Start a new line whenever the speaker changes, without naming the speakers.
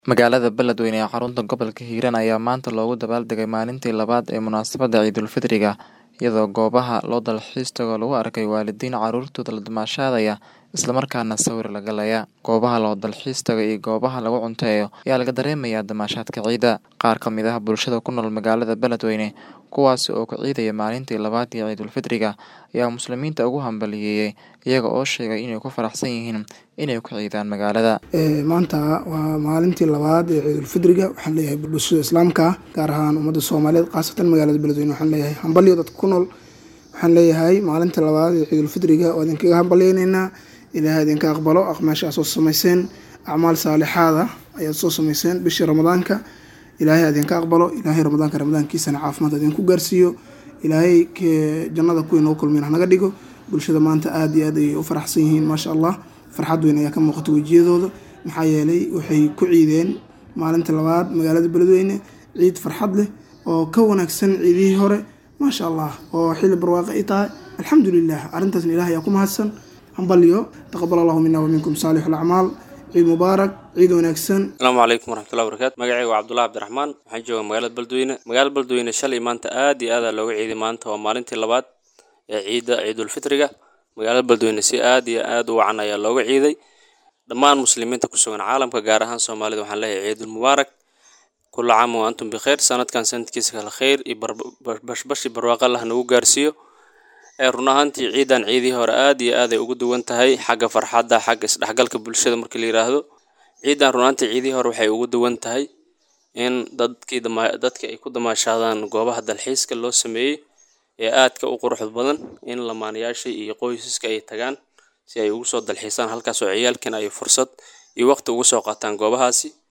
Magaalada Beledweyne ee xarunta gobolka Hiiraan ayaa maanta loogu dabaaldegay maalintii labaad ee munaasabadda Ciidulfitriga, iyadoo goobaha loo dalxiis tago lagu arkay waalidiin carruurtooda la damaashaadaya isla markaana sawir la galaya. Goobaha loo dalxiis tago iyo goobaha lagu cunteeyo ayaa laga dareemayaa damaashaadka ciida. Qaar ka mid ah bulshada ku nool magaalada Beledweyne, kuwaas oo ku ciidaya maalintii labaad ee Ciidulfitriga, ayaa Muslimiinta ugu hambalyeeyay, iyaga oo sheegay inay ku faraxsan yihiin inay ku ciidaan magaalada.
maanta waa maalintii labaad ee ciidulfidriga waxaan leeyahay bulshada islaamka ah gaar ahaan ummadda soomaaliyeed khaasatan magaalada beledweyne waxaan leeyahay hambalyo dadka ku nool waxaan leeyahay maalinta labaad ee ciidulfidriga waa idinkaga hambalyeyneynaa ilaahay idinka aqbalo aqmaasha aad soo samayseen acmaal saalixaada ayaad soo samayseen bishii ramadaanka ilaahay idinka aqbalo ilaahay ramadaanka ramadaankiisana caafimaad idinku gaarsiiyo ilaahay jannada kuwii nagu kulmeen hanaga dhigo bulshada maanta aada iyo aad ayay u faraxsan yihiin maasha allah farxad weyn ayaa ka muuqata wejiyadooda maxaa yeelay waxay ku ciideen maalinta labaad magaalada beledweyne ciid farxad leh oo ka wanaagsan ciidihii hore maasha allah oo xilli barwaaqo ay tahay alxamdulilah arrintaasna ilaah ayaa ku mahadsan hambalyo taqabal allahu mina waminkum saalix alacmaal ciid mubaarak ciid wanaagsan
asalaamu calaykum waraxmatullahi wabarakaatu magacayga waa cabdullahi cabdiraxmaan waxaan joogaa magaalada beledweyne magaalada beledweyne shalay maanta aad iyo aada looga ciiday maanta waa maalintii labaad ee ciidda ciidulfitriga magaalada beledweyne si aad iyo aad u wacan ayaa looga ciiday dhammaan muslimiinta ku sugan caalamka gaar ahaan soomaalida waxaan leeyahay ciidul mubaarak kula caam wa antum bikhayr sanadkan sanadkiisa kale khayr iyo bashbashi barwaaqo allah nagu gaarsiiyo ee run ahaantii ciidan ciidihii hore aad iyo aad ay ugu duwan tahay xagga farxadda xagga isdhexgalka bulshada markii la yiraahdo ciidan run ahaantii ciidihii hore waxay ugu duwan tahay in dadkii dadka ay ku damaashaadaan goobaha dalxiiska loo sameeyey ee aadka u quruxda badan in lamaanayaasha iyo qoysaska ay tagaan si ay ugu soo dalxiisaan halkaas oo ciyaalkan ay fursad iyo waqti ugu soo qaataan goobahaasi